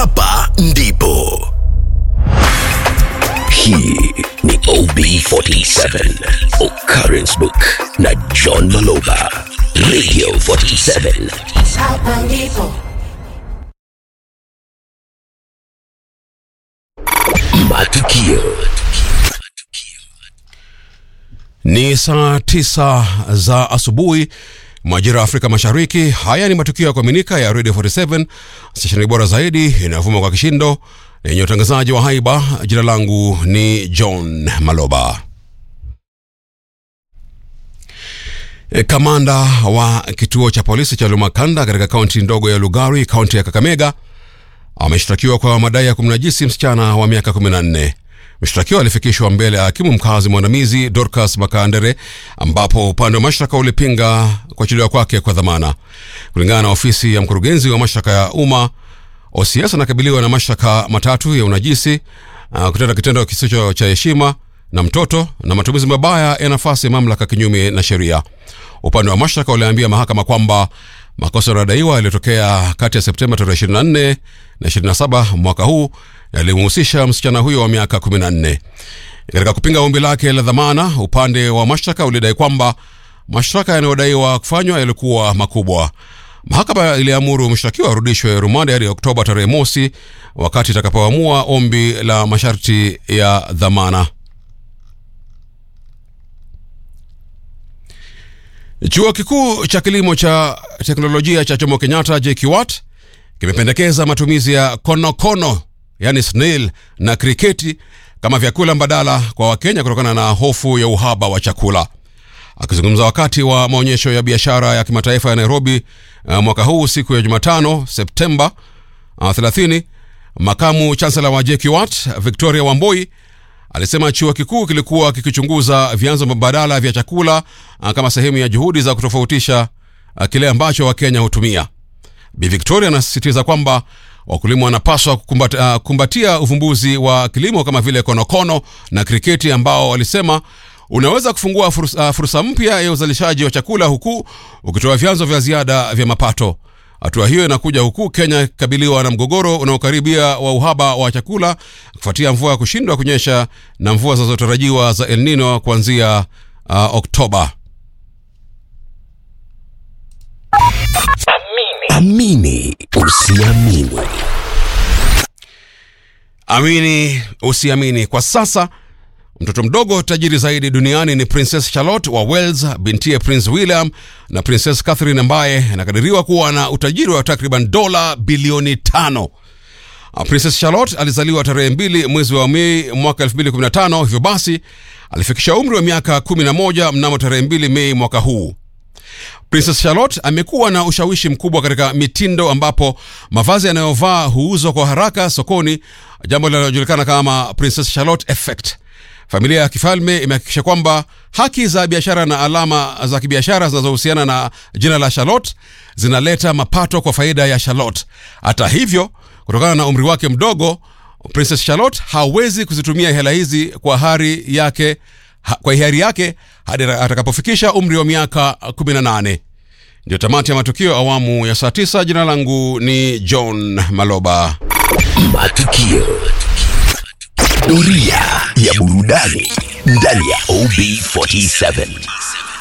hapa ndipo. Hii ni OB47 Occurrence Book na John Maloba. Radio 47 Hapa ndipo. Matukio Ni saa tisa za asubuhi majira ya Afrika Mashariki. Haya ni matukio ya kuaminika ya Radio 47 stesheni bora zaidi inayovuma kwa kishindo yenye utangazaji wa haiba. Jina langu ni John Maloba. E, Kamanda wa kituo cha polisi cha Lumakanda katika kaunti ndogo ya Lugari, kaunti ya Kakamega, ameshtakiwa kwa madai ya kumnajisi msichana wa miaka 14. Mshtakiwa alifikishwa mbele ya hakimu mkazi mwandamizi Dorcas Makandere, ambapo upande wa mashtaka ulipinga kuachiliwa kwake kwa dhamana. Kulingana na ofisi ya mkurugenzi wa mashtaka ya umma, OCS anakabiliwa na mashtaka matatu ya unajisi, uh, kutenda kitendo kisicho cha heshima na mtoto na matumizi mabaya ya nafasi ya mamlaka kinyume na sheria. Upande wa mashtaka uliambia mahakama kwamba makosa yanayodaiwa yaliyotokea kati ya Septemba tarehe 24 na 27 mwaka huu yalimhusisha msichana huyo wa miaka 14. Katika kupinga ombi lake la dhamana, upande wa mashtaka ulidai kwamba mashtaka yanayodaiwa kufanywa yalikuwa makubwa. Mahakama iliamuru mshtakiwa arudishwe rumande hadi Oktoba tarehe mosi, wakati itakapoamua ombi la masharti ya dhamana. Chuo kikuu cha kilimo cha teknolojia cha Jomo Kenyatta JKUAT kimependekeza matumizi ya konokono yani snail na kriketi kama vyakula mbadala kwa Wakenya kutokana na hofu ya uhaba wa chakula. Akizungumza wakati wa maonyesho ya biashara ya kimataifa ya Nairobi uh, mwaka huu siku ya Jumatano Septemba uh, 30, makamu chansela wa JKUAT Victoria Wamboi alisema chuo kikuu kilikuwa kikichunguza vyanzo mbadala vya chakula uh, kama sehemu ya juhudi za kutofautisha uh, kile ambacho Wakenya hutumia. Bi Victoria anasisitiza kwamba wakulima wanapaswa kukumbatia, uh, kumbatia uvumbuzi wa kilimo kama vile konokono na kriketi ambao walisema unaweza kufungua fursa, uh, fursa mpya ya uzalishaji wa chakula huku ukitoa vyanzo vya ziada vya mapato. Hatua hiyo inakuja huku Kenya ikikabiliwa na mgogoro unaokaribia wa uhaba wa chakula kufuatia mvua ya kushindwa kunyesha na mvua zinazotarajiwa za El Nino kuanzia uh, Oktoba. Amini usiamini. Amini usiamini, kwa sasa mtoto mdogo tajiri zaidi duniani ni Princess Charlotte wa Wales, bintiye Prince William na Princess Catherine ambaye anakadiriwa kuwa na utajiri wa takriban dola bilioni tano. Uh, Princess Charlotte alizaliwa tarehe mbili mwezi wa Mei mwaka 2015, hivyo basi alifikisha umri wa miaka 11 mnamo tarehe mbili Mei mwaka huu. Princess Charlotte amekuwa na ushawishi mkubwa katika mitindo ambapo mavazi yanayovaa huuzwa kwa haraka sokoni, jambo linalojulikana kama Princess Charlotte effect. Familia ya kifalme imehakikisha kwamba haki za biashara na alama za kibiashara zinazohusiana na jina la Charlotte zinaleta mapato kwa faida ya Charlotte. Hata hivyo, kutokana na umri wake mdogo, Princess Charlotte hawezi kuzitumia hela hizi kwa hari yake ha, kwa hiari yake hadi atakapofikisha umri wa miaka 18. Ndio tamati ya matukio awamu ya saa 9. Jina langu ni John Maloba. Matukio. Doria ya burudani ndani ya OB47.